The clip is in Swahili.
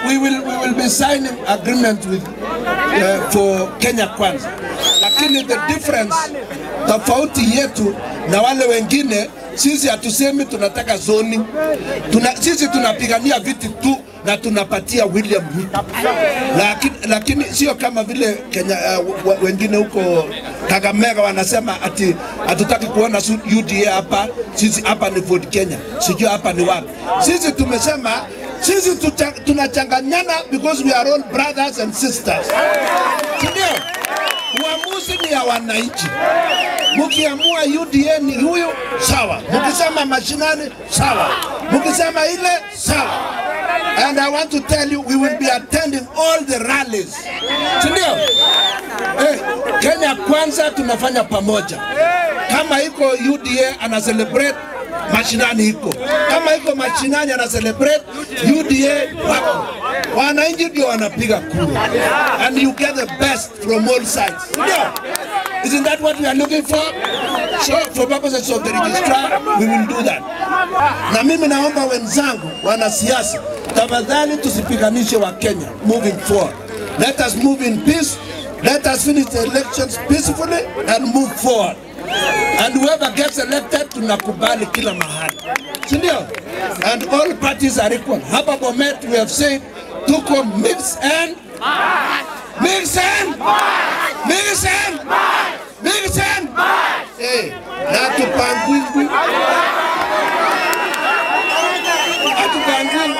we will, we will be signing agreement with uh, for Kenya Kwanza, lakini the difference, tofauti yetu na wale wengine, sisi hatusemi tunataka zoni tuna, sisi tunapigania viti tu na tunapatia William Ruto, lakini, lakini sio kama vile Kenya uh, wa- wengine huko Kakamega wanasema ati hatutaki kuona su- UDA hapa, sisi hapa ni Ford Kenya, sijui hapa ni wapi. Sisi tumesema sisi tucha- tunachanganyana because we are all brothers and sisters, si ndio? Uamuzi ni ya wananchi. Mkiamua UDA ni huyu sawa, mkisema mashinani sawa, mkisema ile sawa. And I want to tell you we will be attending all the rallies, si ndio? Eh, Kenya kwanza tunafanya pamoja. Kama iko UDA ana celebrate mashinani iko, kama iko mashinani ana celebrate UDA wako. Wananchi ndio wanapiga kura, and you get the best from all sides. Ndio. Isn't that what we are looking for? So for purposes of the registrar, we will do that. Na mimi naomba wenzangu wanasiasa, tafadhali tusipiganishe wa Kenya moving forward. Let us move in peace. Let us finish the elections peacefully and move forward. And whoever gets elected tunakubali kila mahali. Si ndio? And all parties are equal. Hapa Bomet we have said tuko mix and mix and mix and mix and eh, na tupangwingwi hatupangwingwi